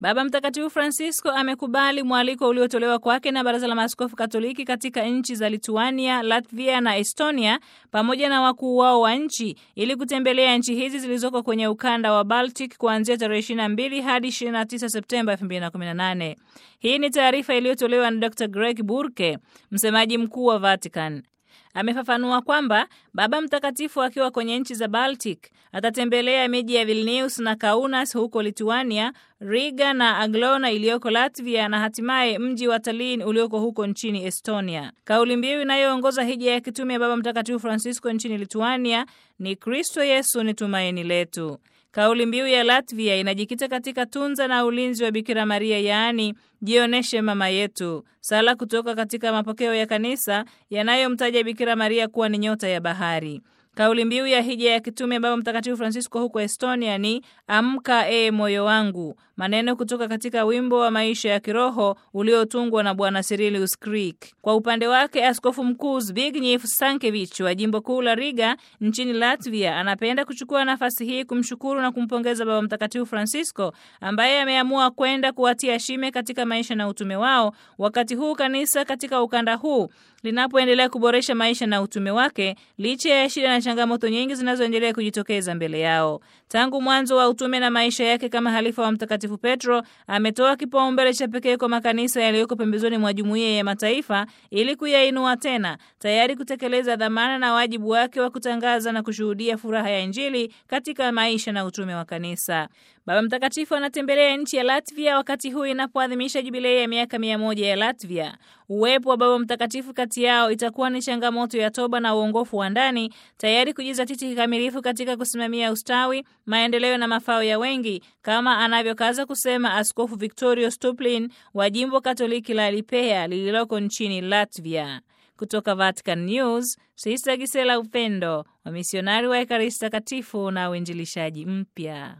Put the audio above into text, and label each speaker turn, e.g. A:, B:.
A: Baba Mtakatifu Francisco amekubali mwaliko uliotolewa kwake na Baraza la Maaskofu Katoliki katika nchi za Lituania, Latvia na Estonia pamoja na wakuu wao wa nchi ili kutembelea nchi hizi zilizoko kwenye ukanda wa Baltic kuanzia tarehe 22 hadi 29 Septemba 2018. Hii ni taarifa iliyotolewa na Dr. Greg Burke, msemaji mkuu wa Vatican. Amefafanua kwamba Baba Mtakatifu akiwa kwenye nchi za Baltic atatembelea miji ya Vilnius na Kaunas huko Lituania, Riga na Aglona iliyoko Latvia na hatimaye mji wa Tallinn ulioko huko nchini Estonia. Kauli mbiu inayoongoza hija ya kitume ya Baba Mtakatifu Francisco nchini Lituania ni Kristo Yesu ni tumaini letu. Kauli mbiu ya Latvia inajikita katika tunza na ulinzi wa Bikira Maria, yaani jioneshe mama yetu, sala kutoka katika mapokeo ya kanisa yanayomtaja Bikira Maria kuwa ni nyota ya bahari. Kauli mbiu ya hija ya kitume Baba Mtakatifu Francisco huko Estonia ni amka e moyo wangu, maneno kutoka katika wimbo wa maisha ya kiroho uliotungwa na Bwana Cyrilius Krik. Kwa upande wake, Askofu Mkuu Zbigniew Sankevich wa jimbo kuu la Riga nchini Latvia anapenda kuchukua nafasi hii kumshukuru na kumpongeza Baba Mtakatifu Francisco ambaye ameamua kwenda kuwatia shime katika maisha na utume wao, wakati huu kanisa katika ukanda huu linapoendelea kuboresha maisha na utume wake licha ya shida na changamoto nyingi zinazoendelea kujitokeza mbele yao. Tangu mwanzo wa utume na maisha yake kama halifa wa Mtakatifu Petro, ametoa kipaumbele cha pekee kwa makanisa yaliyoko pembezoni mwa jumuiya ya mataifa ili kuyainua tena, tayari kutekeleza dhamana na wajibu wake wa kutangaza na kushuhudia furaha ya Injili katika maisha na utume wa kanisa. Baba Mtakatifu anatembelea nchi ya Latvia wakati huu inapoadhimisha jubilei ya miaka mia moja ya Latvia. Uwepo wa Baba Mtakatifu kati yao itakuwa ni changamoto ya toba na uongofu wa ndani, tayari kujizatiti kikamilifu katika kusimamia ustawi, maendeleo na mafao ya wengi, kama anavyokaza kusema Askofu Victorio Stuplin wa jimbo Katoliki la Lipea lililoko nchini Latvia. Kutoka Vatican News, Sista Gisela Upendo, wamisionari wa Ekaristi Takatifu na uinjilishaji mpya.